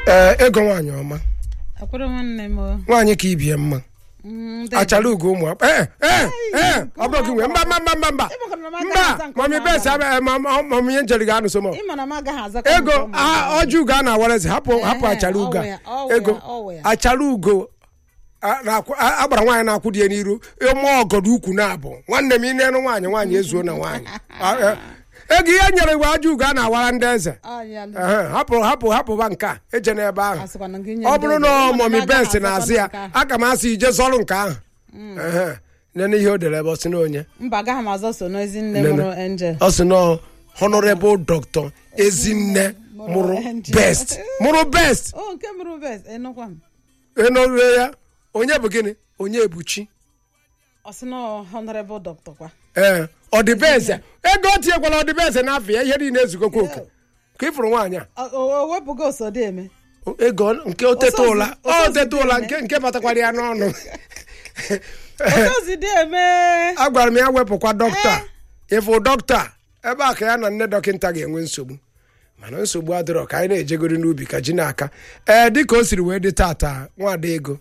ee ego nwaanyị ọma akwụrụ nwanne m o. nwaanyị ka ibie mma Mm, ndị- achara ugo ụmụ ee ee ee ọ bụrụ gị nwe mba mba mba mba mba Ịmakwana m agaghị mba aza nke mami ọma bes ama. mami ihe njeri ga-anụ so m Ị ma na m agaghị azakwa ego nke ọma a- ama. ọjị ugo a na-awarezi hapụ hapụ Ehe, achara ugo ọ wụ ya, ọ wụ a ego ya, ọ wụ ya. achara ugo a- na-akwụ- a- agbara nwaanyị na-akwụ dị ya n'iru ịmụ ọgọdọ ukwu na-abụ nwanne m ị na-enu nwaanyị nwaanyị ezuo na nwaanyị A- e- ego ihe nyere iwe aja ugo a na-awara ndị eze Ọ ya lụ. Ehe, hapụ hapụ hapụba nke a eje n'ebe ahụ Asịkwana gị nye ọ ndị bụrụ eze. na Ị ma mọmi m agaghị bens azakwa na-azị ya nke ahụ. aka m asị ije zọrụ nke ahụ Ehe, nene ihe o dere ebe ọ sị na onye mba agaghị m azọ so n'ezi nne Nene. mụrụ angel ọ sị na honorable doctor ezinne mụrụ Angel. best mụrụ best o nke mụrụ bes enukwa m enore ya onye bụ gịnị onye ebuchi ọ sị na honorable doctor kwa ee ọdịbeze ego o tinyekwala ọdịbeze n'afọ ya ihe niile ezugokwa oke ka ịfụrụ nwaanyị a O- o o wepụgo osodi eme O- ego nke oteta Osozi- ụla osozi oteta ụla dị nke nke batakwara ya n'ọnụ osozi dị eme agwara m ya wepụkwa dọkịta ịfụ dọkịta ebe a ka ya na nne dọkịta ga-enwe nsogbu mana nsogbu adịrọ ka anyị na-ejegori n'ubi ka ji n'aka ee dịka o siri wee dị tata nwada ego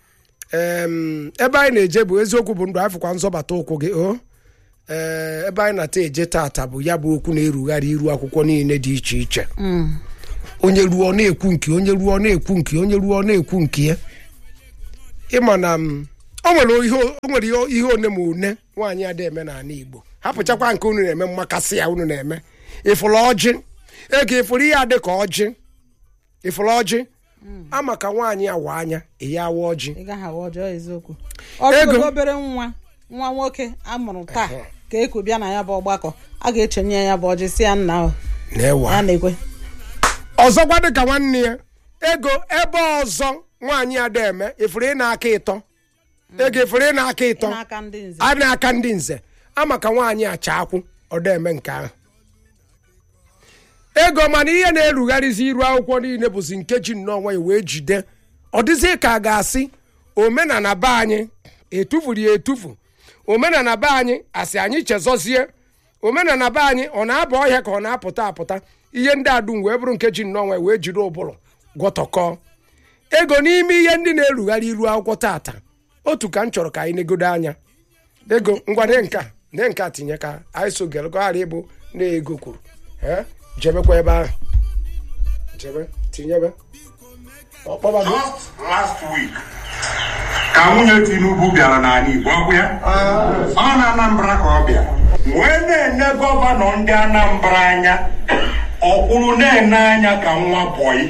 em, ebe anyị na-eje bụ eziokwu bụ ndụ anyị fụkwa nzọbata ụkwụ gị o ee ebe anyị na-ata eje tata bụ ya bụ okwu na-erugharị iru akwụkwọ niile dị iche iche onye ruo ọ na-ekwu nke onye ruo ọ na-ekwu nke onye ruo ọ na-ekwu nke ya ịma na m, o nwere ihe o nwere ihe- ihe one ma one nwaanyị ada eme n'ala igbo hapụchakwa nke unu na-eme mmakasị ya unu na-eme ịfụrụ ọjị ego ịfụrụ ihe adị ka ọjị ịfụrụ ọjị ama ka nwaanyị awa anya eyi awa ọjị ị gaghị awa ọjọọ eziokwu ọ Ego. bụrụ obere nwa nwa nwoke amụrụ taa ka eku bịa na ya bụ ọgbakọ a ga-echenye ya bụ ọjị si ya nna ahụ na-ewa ya na-ekwe ọzọkwa dịka nwanne ya ego ebe ọzọ nwaanyị ada eme ịfụrụ ị na-aka ịtọ ego ịfụrụ ị na-aka ịtọ n'aka ndị nze a na-aka ndị nze ama ka nwaanyị acha akwụ ọ da eme nke ahụ ego mana ihe na-erugharịzi iru akwụkwọ niile bụzi nke ji nnọọ ya wee jide ọ dịzị ka a ga-asị omenala be anyị etufuru ya etufu omenala be anyị asị anyị chezọzie omenala be anyị ọ na-aba ọhịa ka ọ na-apụta apụta ihe ndị adum wee bụrụ nke ji nnọọ ya wee jide ụbụrụ gwọtọkọọ ego n'ime ihe ndị na-erugharị iru akwụkwọ tata otu ka m chọrọ ka anyị negodo anya ego ngwa ne nka ne nka tinye ka anyị so gere ka ọ ghara ịbụ na ego kwuru ee jebekwa ebe ahụ jebe tinyebe ọkpọba gị Just last week ka nwunye Tinubu bịara n'ala Igbo ọ bụ ya ọ na Anambra ka ọ bịara wee na-ene gọvanọ ndị Anambra anya ọkwụrụ na-ene anya ka nwa bọyị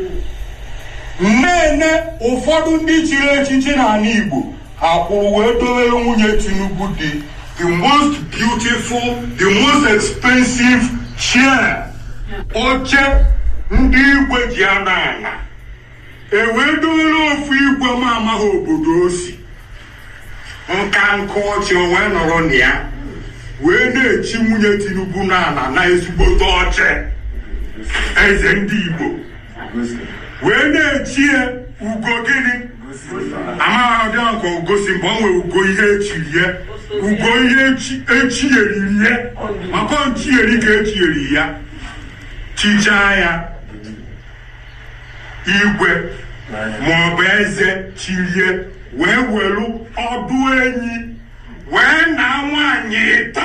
na-ene ụfọdụ ndị chiri echichi n'ala Igbo ha kwụrụ wee dowere nwunye Tinubu dị the most beautiful the most expensive chair oche ndị igwe ji anọ ala ewee dowere ofu igwe m amaghị obodo o si nka nka ọchị o wee nọrọ na ya wee na-echi nwunye Tinubu n'ala na ezigbote ọchị eze ndị Igbo wee na-echi ya ugo gịnị amaghị ọdị ka ugosi mgbe ọ nwere ugo ihe echiri ya ugo ihe echi- echiyeriri ya maka nchiyeri ka echiyeri ya chichaa ya igwe maọbụ eze chirie wee welu ọdụ enyi wee na nwaanyị ịtọ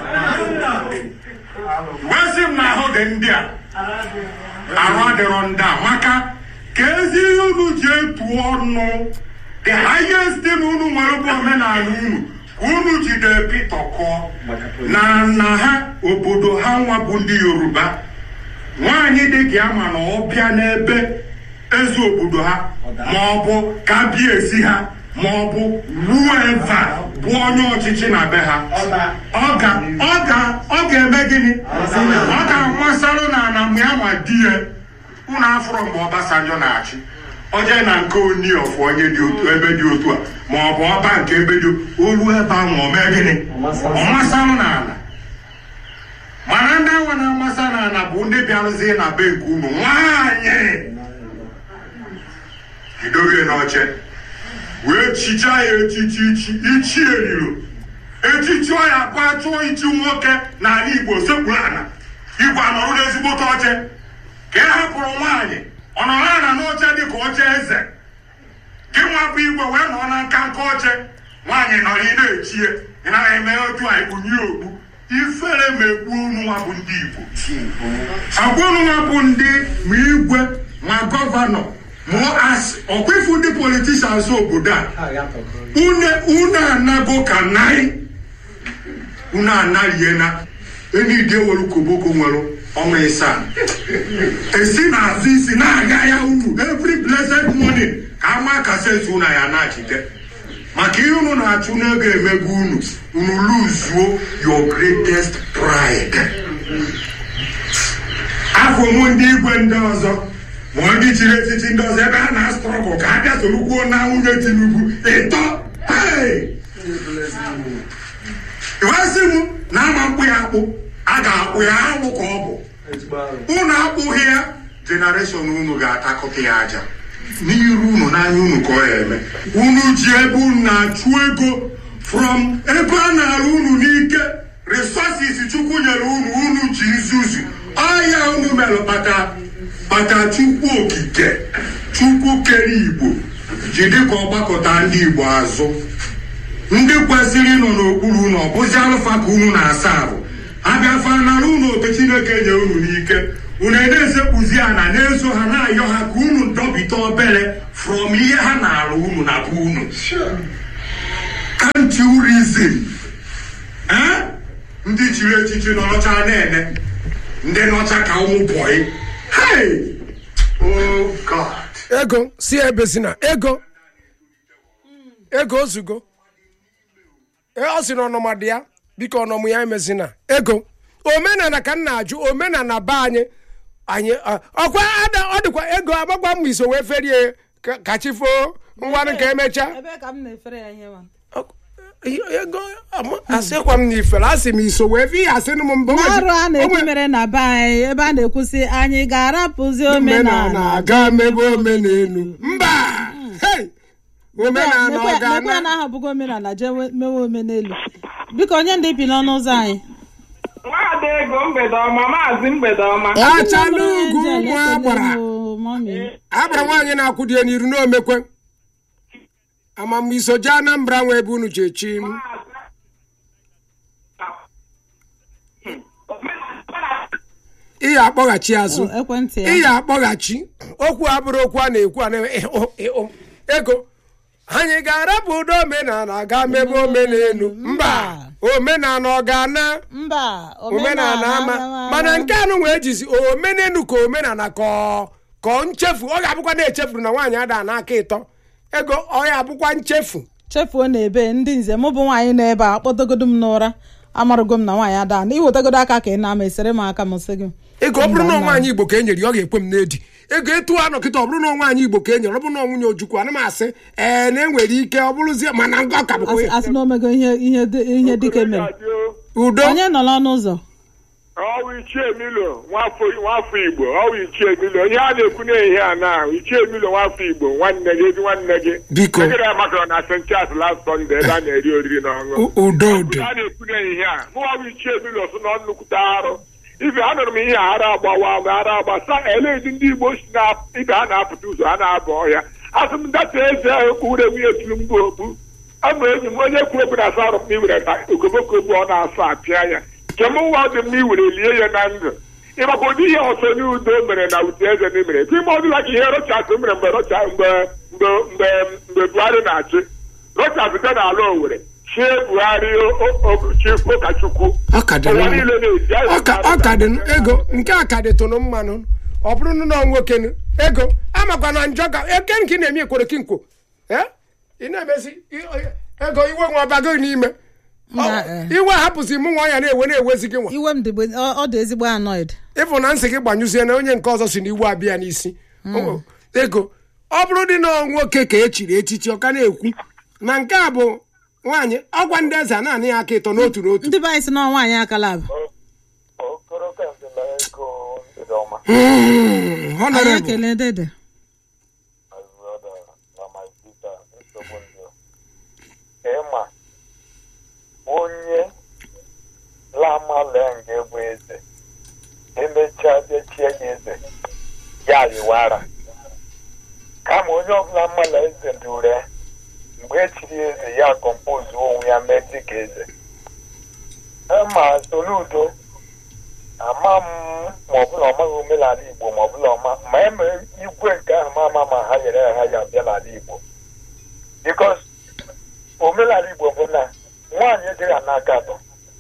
wee sị m na ahụ dị ndị a arụ adịrọ ndị a maka ka ezi ihe unu ji etu ọnụ the highest thing unu nwere bụ omenala unu ka unu jide pitọkọ na nna ha obodo ha nwa bụ ndị yoruba nwaanyị dị ka ama na ọ bịa n'ebe eze obodo ha ma ọ bụ ka bịa esi ha ma ọ bụ whoever bụ onye ọchịchị na be ha ọ ga ọ ga ọ ga-eme gịnị ọ ga-amasarụ na ana mgbe ya ma di ya unu afụrụ mgbe Ọbasanjọ na-achị oje na nke oni of onye dị otu ebe dị otu a ma ọ bụ ọba nke ebe dị olu ebe ahụ ọ mee gịnị ọ masarụ n'ala mana ndị awa na-amasa n'ala bụ ndị bịarụzie na be nke unu nwaanyị bidoghị n'oche wee chichaa ya echichi ichi ichi eriro echichi ya bụ achụọ ichi nwoke n'ala igbo sekpuru ala igwe anọrụ n'ezigbote oche ka e hapụrụ nwaanyị ọ nọrọ ala oche eze gị nwa bụ igwe wee nọ na nka nka oche nwaanyị nọrọ ị na-echie ị naghị eme otu a ikpunye okpu ifere ma egbu unu nwa bụ ndị igbo agwa unu nwa bụ ndị ma igwe ma gọvanọ ma asị ọkwifu ndị politishans obodo a une unu anago ka nai unu anariena enide were koboko nwere ọnwa ịsaa esi n'azụ isi na-aga ya unu every blessed morning ka ama kaseti unu ya na-achite maka ihe unu na-achụ n'ego emego unu unu luzuo your greatest pride afọ mụ ndị igwe ndị ọzọ ma ndị chiri echichi ndị ọzọ ebe a na-astrọgụ ka a bịa sorukwuo na nwunye tinubu ịtọ hey! iwezi m na ama mkpụ ya akpụ a ga-akpụ ya anwụ ka ọ bụ unu akpụghị ya jenereshọn unu ga-atakọta ya aja n'iru unu n'anya unu ka ọ ya eme unu ji ebe unu na-achụ ego from ebe a na-arụ unu n'ike resources chukwu nyere unu unu ji nzuzu ọya unu mere kpata kpata chukwu okike chukwu kere igbo ji dịka ọgbakọta ndị igbo azụ ndị kwesịrị ịnọ n'okpuru unu ọ bụzi alụfa ka unu na-asa ahụ abịafa nara unu otu chineke nye unu n'ike unu na-esekpuzi ana na-eso ha na-ayọ ha ka unu dọbite obere from ihe ha na-arụ unu na bụ unu can't you reason Eh? ndị chiri echichi nọrọcha na-ene ndị nọcha ka ụmụ bọyị hey oh god ego si ebe si na ego ego ozugo Ee, ọ sị na ọnọma dị ya biko ọnọmụ ya emezina ego omenala ka m na-ajụ omenala be anyị anyị a- ọkwa ada ọ dịkwa ego agbagba m iso wee ferie ka- ka chi foo ngwanụ ka emechaa ebe ka m na-efere ya ihe ma Ọ- ego ama- asịkwa m na ifere asị m iso wee fi asị m mbụ n'arụ a na-ekwu mere na be anyị ebe a na-ekwusị anyị ga-arapụzi omenala omenala aga mebe omenelu mba Hey! omenala ọ mekwe ya ga-ana na-ahapụgo omenala jee we- mewe omenelu biko onye ndị bi n'ọnụ ụzọ anyị nwaada ego mgbede ọma maazị mgbede ọma achala ugwu Angel, ụmụ ekele agbara m o, mọmị. agbara nwaanyị na-akwụdie n'iru n'omekwe amam iso jee anambra nwe ebe unu ji echi m ihe akpọghachi azụ O, ekwentị ya ihe akpọghachi okwu abụrụ okwu a na-ekwu a na ịhụ ịhụ ego anyị ga-arapụ ụdọ omenala ga mebe omenelu mba omenala ọ ga-ana mba omenala ama mana nke anụ wee jizi omenelu ka omenala ka ọ- ka ọ nchefu ọ ga-abụkwa na-echefuru na nwaanyị ada n'aka ịtọ ego ọ ya abụkwa nchefu chefuo na ebe ndị nze mụ bụ nwaanyị nọ ebe a kpọdogodo m n'ụra amarụgo m na nwaanyị ada na iwetagodo aka ka ị na-ama esere m aka m sị gị ego ọ bụrụ na Mba, nwaanyị igbo ka e nyere ya ọ ga-ekwe m n'edi ego etu a nọkịta ọ bụrụ na nwaanyị igbo ka e nyere ọ bụrụ na nwunye ojukwu ana m asị ee na enwere ike ọ bụrụzie mana nga ọ ka bụkwa asị ya asị na omego ihe ihe dị- ihe dike mere udo onye nọ n'ọnụ ụzọ ọwụ ichie milo nwafọ nwafọ igbo ọwụ ichie milo ihe a na-ekwu n'ehihie a na ichie milo nwafọ igbo nwanne gị ezi nwanne gị Biko. egere ya makara na st charles last sunday ebe a na-eri oriri na ọṅụ U- udo udo a na-ekwu n'ehihie a mụnwa bụ ichie milo so na nnukwute arụ ibe anụrụ m ihe a ara agbawa ma ara agbasa eledi ndị igbo si na ibe ha na-apụta ụzọ ha na-aba ọhịa asị m data eze ahụ kpụrụ nwunye tiri mgbe okpu ama enyi m onye kwuru okwu na-asa arụ m iwere ka okoboko egbu ọ na-asọ apịa ya nke m nwa dị mma iwere lie ya na ndụ ịmaka ụdị ihe ọsọ n'udo mere na uche eze na mere ka ime ọdụla ka ihe rochas mere mgbe rocha mgbe mgbe mgbe mgbe buhari na-achị rochas dị n'ala owere chie buhari chi ụkọchukwu ọ ka dị ụwa mma. niile na-eji anyị ọ ka- ọ ka dị ego nke a ka dịtụnụ mmanụ ọ bụrụ na ọ nwoke nụ, ego amakwa na njọ ka eke nke ị na-eme ekworo kinkwo Eh? ị na-emesi i- ego iwe nwa ọbago n'ime Ọ- Na, eh. iwe hapụzi mụ nwa ya na-ewe na-ewezi gị nwa iwe m dị bụ- ọ ọ dị ezigbo annoyed ịfụ na nsị gị gbanyụzie na onye nke ọzọ si na iwu abịa n'isi O- ego ọ bụrụ dị na nwoke ka echiri echichi ọ ka na-ekwu na nke a bụ nwaanyị ọgwa ndị eze a naanị ya aka ịtọ n'otu n'otu ndị be anyị si na nwaanyị akala bụ Mm, anyị honorable. ekele dede ịma onye lamalenge bụ eze emechaa dechie ya eze ya yiwara kama onye ọbụla mmala eze dị ure mgbe echiri eze ya kọmpozu onwe ya mee dịka eze ma soludo ama m ma ọbụla ọmaghị omenala igbo ma ọbụla ọma ma eme igwe nke ahụ ma ama ma ha nyere ha ya bịa n'ala igbo bikos omenala igbo bụ na nwaanyị ejighị ana aka atọ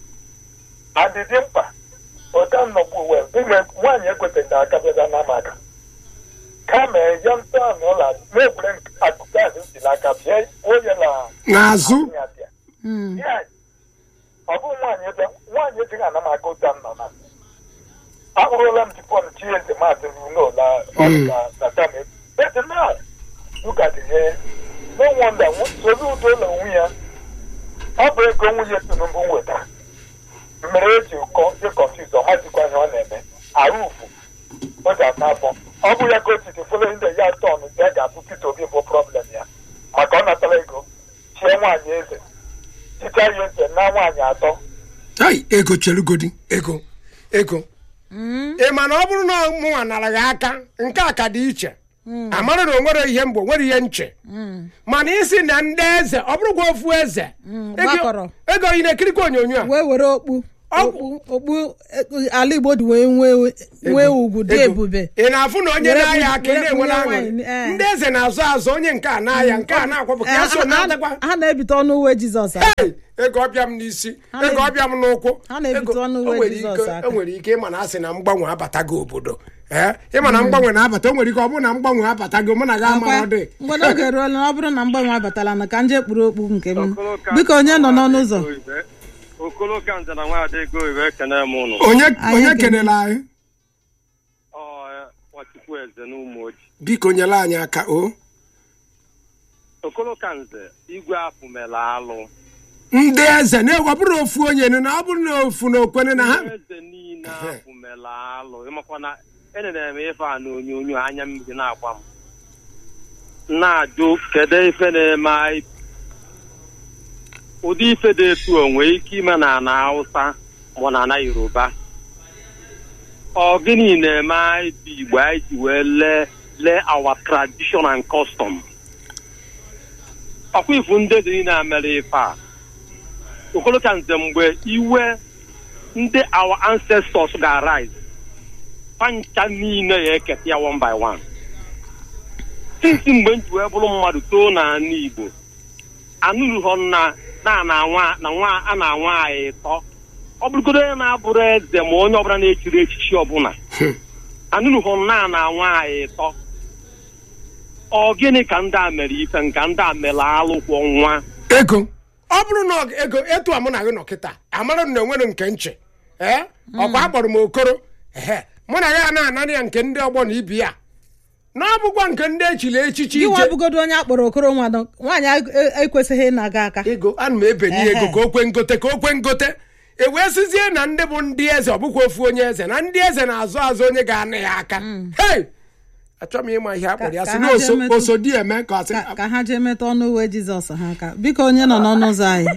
adịdị mkpa ụta nnọkwu uwe ime nwaanyị ekwetaghị aka bịa na maka kama ya ntọala ụlọ na-ekwere akụkụ ahụ si n'aka bịa onye na n'azụ ya bịa Yes. ọ bụ nwaanyị ebe nwaanyị ejighị ana m aka ụta nọ na akpụrụla m jipọn chi eze maazị n'ụlọ na tam ete na ụka dị ihe no wonder solu udo ụlọ onwe ya ọ bụ ego nwunye tinubu weta mere eji ụkọ dị kọnfuz ọ mazikwa ihe ọ na-eme arụ ufu o ji ata afọ ọ bụ ya ka o titi folo ndị ya tọn ndị a ga-abụ Peter Obi bụ problem ya maka ọ natara ego chie nwaanyị eze chicha ya eze na nwaanyị atọ ai ego cherugodi ego ego ị ma na ọ bụrụ na mụnwa nara gị aka nke a ka dị iche amara na o nwere ihe mgbe o nwere ihe nche mana isi na ndị eze ọ bụrụkwa ofu eze ego gbakọrọ. ego ị na-ekirikwa onyonyo a wee were okpu Ọgwụ. okpu okpu eh, ala igbo dị wee nwee nwee ugwu dị Ego. ebube ị na-afụ na onye Were na-aya bu- aka ị were na-enwere bunye aṅụrị nwaanyị, eh. ndị eze na-azụ azụ onye nke a na-aya nke a na-akwapụ ka Eh, ya so ha- na-adakwa ha na-ebite ọnụ uwe jizọs aka. Hey! ego ọbịa m n'isi Ha ego na-ebi- ọbịa m n'ụkwụ ha na-ebite Ego- ọnụ o uwe nwere Jizọs ike- aka. o nwere ike ịma na asị na mgbanwe abatago obodo ee ịma na mgbanwe na-abata o nwere ike ọ bụrụ na mgbanwe abatago mụ na gị amara dị mgbe oge eruola na ọ bụrụ na mgbanwe abatala na ka nje kpuru okpu nke m Okoloka- biko onye nọ n'ọnụ ụzọ okoloka nze na nwaada ego iwe ekene m ụnụ onye Anyị onye ekele. kelere anyị ọ nwachukwu eze na ụmụ oji biko nyere anyị aka o okoloka nze igwe afụ mere alụ ndị eze na ọ bụrụ ofu onye nụ na ọ bụrụ na ofu na okwene na ha eze niile afụ mere alụ ịmakwa na enere m ife a na onyonyo anya mmiri na-agba m na-ajụ kedu ife na-eme anyị ụdị ife dị etu o nwee ike ime na ana hausa ma na ana yoruba ọ gịnị na-eme anyị bụ igbo anyị ji wee lee lee our tradition and custom ọkwa ifu ndị dị niile mere ife a okoloka nze mgbe iwe ndị our ancestors ga-arise pancha niile ya eketa ya one by one since mgbe m ji wee bụrụ mmadụ too n'ala igbo anụrụghọ na na na nwa na nwa a na-anwa anyị ịtọ ọ bụrụgodo onye na-abụrụ eze ma onye ọbụla na-echiri echichi ọbụla anụrụghọ na na anwa anyị ịtọ ọ gịnị ka ndị a mere ife nka ndị a mere alụkwọ nwa ego ọ bụrụ na ọ- ego etu a mụ na gị nọ kịta amara na enwere nke nche ee ọkwa akpọrọ m okoro ehe mụ na ya na-anara ya nke ndị ọgbọ na ibi ya na ọ bụkwa nke ndị echiri echichi gị nwa ije bụgodo onye akpọrọ okoro nwadọ nwaanyị a- ekwesịghị ịna-aga aka ego ana m ebenye Ehe. ego ka o kwe ngote ka o kwe ngote e wee sizie na ndị bụ ndị eze ọ bụkwa ofu onye eze na ndị eze na-azụ azụ onye ga-anị ya aka hei achọ m ịma ihe akpọrọ ya Ka- sị ka na ha oso- jee metụ- oso di eme ka ọ sị ka ka ha jee metụ ọnụ uwe jizọs ha aka biko onye nọ n'ọnụ ụzọ anyị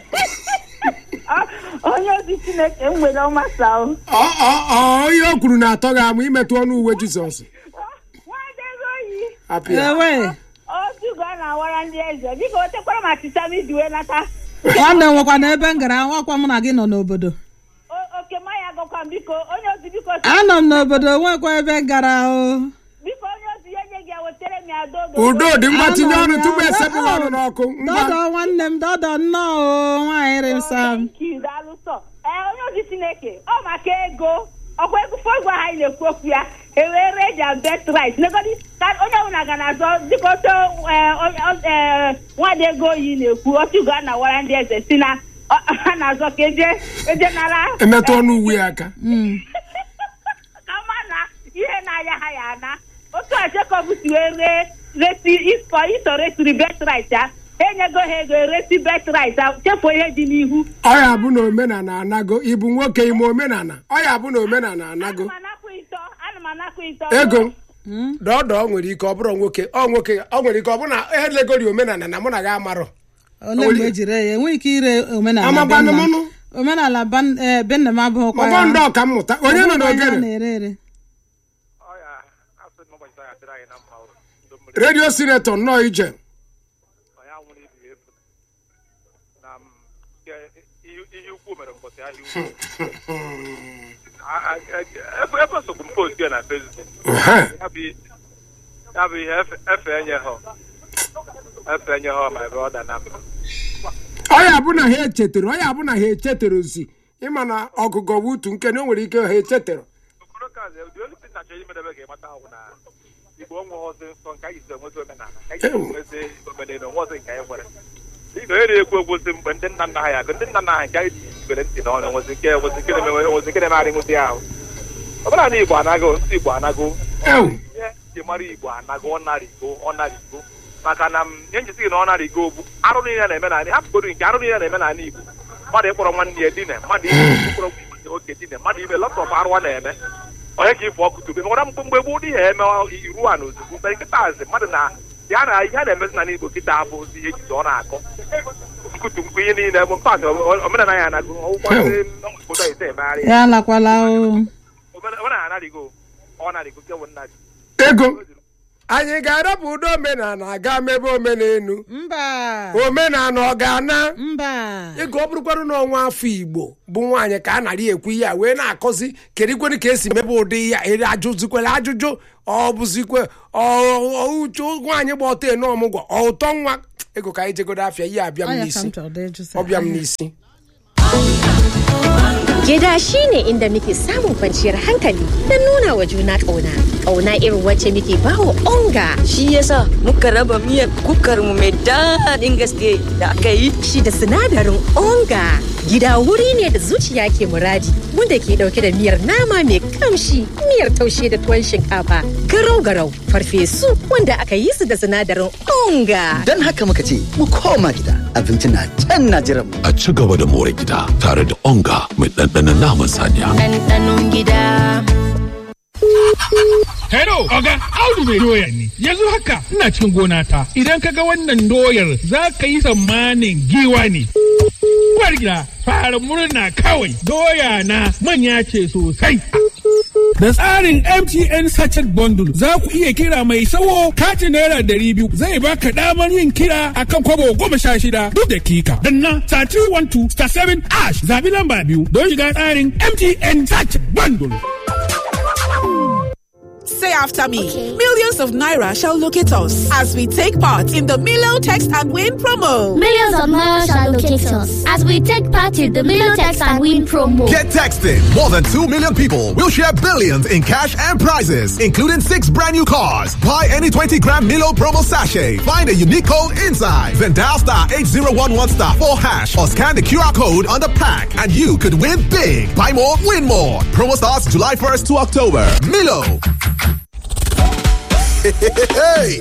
onye ozi chineke m nwere ọmasa o ọ ọ ọ onye o kwuru na-atọ gị amụ imetụ ọnụ uwe jizọs nwadego oyi apịa ewe otugo a na-awara ndị eze biko otekwara m achịcha m iji wee nata nwanne m nwekwa na ebe m gara nwakwa mụ na gị nọ n'obodo O- oke maya agakwa m biko onye ozi biko anọ m n'obodo nwekwa ebe m gara o biko onye ozi ya nye gị ya wetere m ya dodo udo dị mma tinye Anọ m ọnụ ya, tupu esepụghị ọ- ọnụ n'ọkụ ngwa dọdọ nwanne m dọdọ nnọọ o nwaanyị rịsa m Thank you, daalụ sọ ee onye ozi chineke ọ maka ego ọkwa ego fọgụ ahụ anyị na-ekwu okwu ya ewere eji abetrit negodi ka onye ọbụla ga na-azọ dịka otu nwada ego oyi na-ekwu otu ga na-awara ndị eze si na ọ- ha na-azọ ka eje eje nara emetụ ọnụ uwe ya aka ka ma na ihe na-aya ha ya ana otu a Jacob si wee ree resi iso iso resiri betrit ya enyego ha ego eresi betrit ya chefuo ihe dị n'ihu ọ ya bụ na omenala anago ịbụ nwoke ime omenala ọ ya bụ na omenala anago ana m anakwa ịtọ ana m anakwa ịtọ ego dọdọ nwere ike ọ bụrụ nwoke ọ nwoke ọ nwere ike ọ bụ na elegori omenala na mụ na gị amarọ ole mgbe ejiri ya enweghị ike ire omenala Amakwanụ be nna m. mụnụ. omenala ban- eh, be nna m abụghịkwa ọgbọ ndị ọka mmụta onye nọ Ọ bụghịkwa ihe a n'ogene na-ere ere ọdụ mmiri redio sinetọ nnọọ ije onye anwụrụ ibi ya efu na m nke ihe ihe ukwu mere mbọsị ahịa ukwu A- a- a- ebe ebe sokwu m post ya na facebook Ehe. ya bụ ya bụ ihe efe efe enye ha efe enye ha ma ebe ọ da na mba ọya bụ na ha echetara ọya bụ na ha echetara ozi ịma na ọgụgụ bụ utu nke na o nwere ike ha echetara okoro kazi the only thing na-achọ imedebe ga ịmata ahụ na igbo onwe ọzọ nsọ nke anyị si enwezi omenala ka anyị si enwezi omenala onwe ọzọ nke anyị nwere dịka onye na-ekwu ekwu si mgbe ndị nna nna ha ya ndị nna nna ha nke anyị jibere ntị n'ọnụ nwezi nke nwezi nke na-eme nwezi nke na-emegharị nwụdị ahụ ọ bụla na igbo anago ndị igbo anago ewu ihe ji mara igbo anago ọ narigo ọ narigo maka na m ihe njisi gị na ọ narigo bụ arụ niile na-eme n'ala hapụgodu nke arụ niile na-eme n'ala igbo mmadụ ịkpọrọ nwanne ya dine mmadụ ịkpọrọ nwunye oke dine mmadụ ime lọtọp arụ a na-eme onye ka ifụ ọkụ tube nwere mgbe mgbe gboo ihe eme iru a na ozugbo mgbe nkịta azị mmadụ na ya na ihe a na-emezi n'ala igbo kịta abụ ozi ihe ejizi ọ na-akọ nkutu nkwu ihe niile bụ mpatị omenala ya anago ọgwụkwasị obodo ite emegharị ya alakwala o omenala anarigo ọ narigo kewo nnari ego anyị ga-arapụ ụdọ omenala aga mebe omenelu mba omenala ọ ga-ana mba ego ọ bụrụkwarụ n'ọnwa afọ igbo bụ nwaanyị ka a narị ekwu ihe a wee na-akọzi kedikweni ka esi mebe ụdị ya ere ajụzikwere ajụjụ ọ bụzikwe uche nwaanyị gba ọtọ ene ọmụgwọ ọ ụtọ nwa ego ka anyị jegodo afịa ihe abịa m Ọ ya ka n'isi m chọrọ ịjụ sir. ọbịa m n'isi Gida shi ne inda muke samun kwanciyar hankali da nuna wa juna ƙauna. Ƙauna irin wacce muke bawa onga. Shi yasa muka raba miyar kukar mu mai daɗin gaske da aka yi. Shi da sinadarin onga. Gida wuri ne da zuciya ke muradi wanda ke ɗauke da miyar nama mai kamshi, miyar taushe da tuwon shinkafa, garau-garau, farfesu wanda aka yi su da sinadarin onga. Don haka muka ce mu koma gida abinci na can na jiran mu. a ci gaba da more gida tare da onga mai ɗanɗanon naman saniya. Ɗanɗanon gida. Hello, Oga, Audu mai doya ne. Yanzu haka ina cikin gona ta. Idan ka ga wannan doyar za ka yi tsammanin giwa ne. Uwar gida, fara murna kawai. Doya na manya ce sosai. Da tsarin MTN Sachet Bundle za ku iya kira mai sawo katin naira ɗari biyu zai baka damar yin kira akan kwabo goma sha shida duk dakika. Danna star 312 star 7 ash zabi lamba biyu don shiga tsarin MTN Sachet Bundle. Say after me. Millions of Naira shall locate us as we take part in the Milo Text and Win promo. Millions of Naira shall locate us as we take part in the Milo Text and Win promo. Get texting. More than 2 million people will share billions in cash and prizes, including six brand new cars. Buy any 20 gram Milo promo sachet. Find a unique code inside. Then dial star 8011 star 4 hash or scan the QR code on the pack and you could win big. Buy more, win more. Promo starts July 1st to October. Milo. Hey,